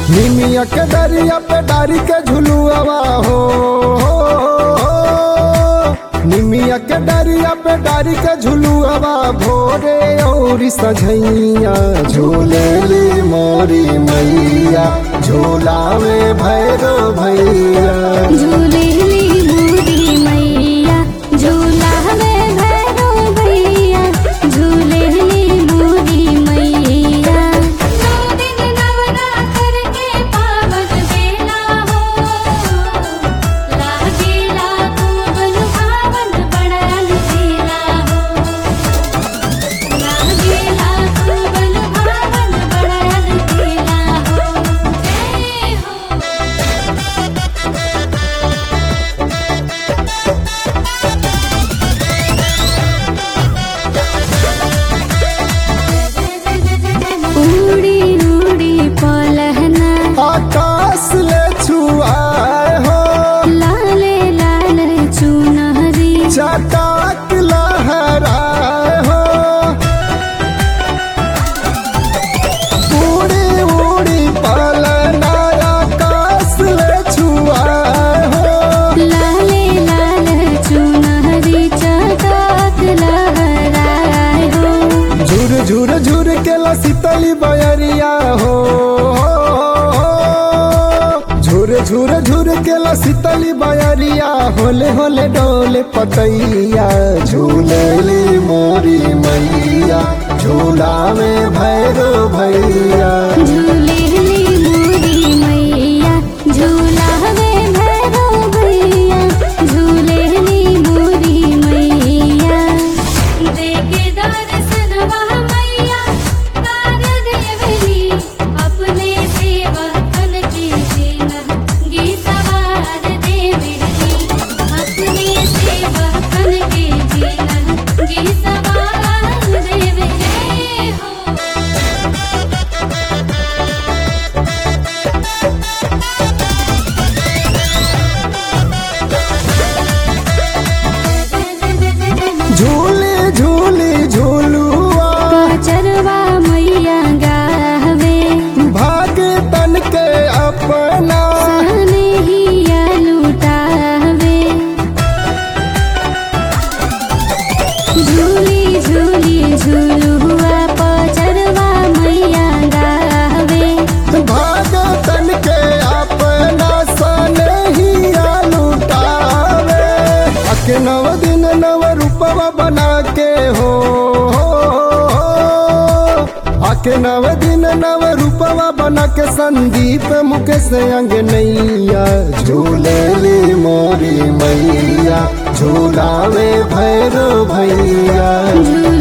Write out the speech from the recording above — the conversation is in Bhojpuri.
निमिया के दरिया पे डारी के झुलुआवा हो निमिया के डरिया पे डारी के झुलुआवा भोरे और सझैया झूलेली मोरी मैया झूला में भैरो भैया झूलेली बूढ़ी मैया झूला में भैरो भैया झूलेली बूढ़ी मैया नौ दिन नवरात्र के पावन बेला हो लागेला कोमल भावन बड़ा लुटेला हो लागेला कोमल भावन बड़ा लुटेला हो जय हो उड़ी उड़ी पलहना आकाश ले छुआए हो लाले लाल चुनहरी चटाक लहराए हो उड़ी उड़ी पलना आकाश ले छुआए हो लाले लाल चुनहरी चटाक लहराए हो झुर झुर झुर के लसीतली बयरिया हो झुर झुर झुर के लसीतली बयरिया होले होले डोले पतैया झूलेली मोरी मैया झूला में भैरो भैया झूलेली बूढ़ी मैया झूला में भैरो भैया झूलेली बूढ़ी मैया देखे दर्शनवा मैया कार देवली अपने सेवकन के जीना गीतवार देवली अपने सेवकन के जीना गीतवार देवली हो झूले झूले झूलुआ चरवा मैया गावे भाग तन के अपना सनहिया लुटावे झूली झूली झूलुआ पचरवा मैया गावे भाग तन के अपना सनहिया लुटावे अके नव दिन नव रूपवा बना के हो आके नव दिन नव रूपवा बना के संदीप मुकेश अंग नैया झूलेली मोरी मैया झूला में भैरो भैया झूली